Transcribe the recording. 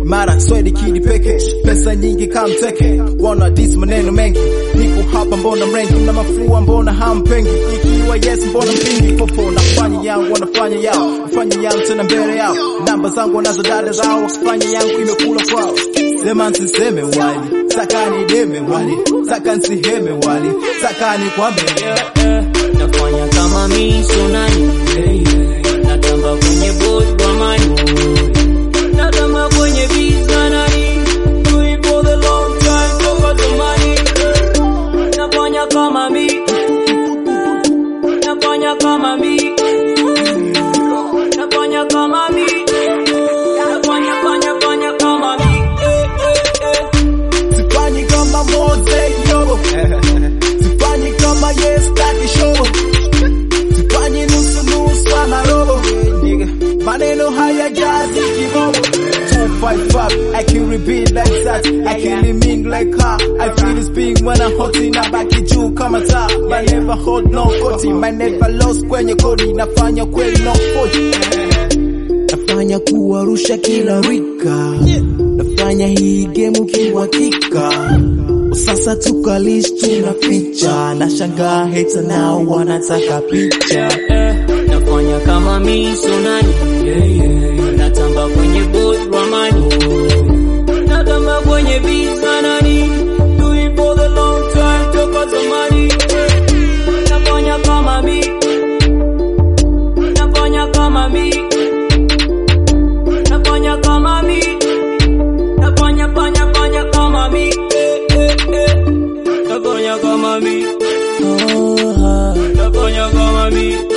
mara swedi kidi peke pesa nyingi kamteke wana dis maneno mengi niko hapa mbona mrengi na mafua mbona hampengi ikiwa yes mbona mpingi popo nafanya yangu wanafanya yao nafanya yangu tena mbele yao namba zangu wanazo dada zao wakifanya yangu imekula kwao sema nsiseme wali taka ni deme wali taka nsiheme wali taka ni kwambe nafanya kama miso nani natamba kwenye boat kwa mani natamba kwenye visa nani do it for the long time toka zamani nafanya kama mi nafanya kama mi nafanya kama mi nafanya fanya fanya kama mi eh, eh, eh. sifanyi kama Mose yobo sifanyi kama yes daddy show sifanyi nusu nusu ama robo maneno haya jazi kibobo 255 I can repeat like that I can mean like her I feel this being when I'm hot na baki juu kama taa I never hold no koti my never lost kwenye kodi nafanya kweli no kodi nafanya kuwarusha kila rika nafanya hii game kiwakika sasa tukalish tuna picha na shangaa heta nao wanataka picha eh, nafanya kama miso nani natamba kwenye boat ramani natamba kwenye visa nani do it for the long time toka zamani nafanya kama mi nafanya kama mi nafanya kama mi nafanya fanya fanya kama mi eh, eh, eh. nafanya kama mi nafanya kama mi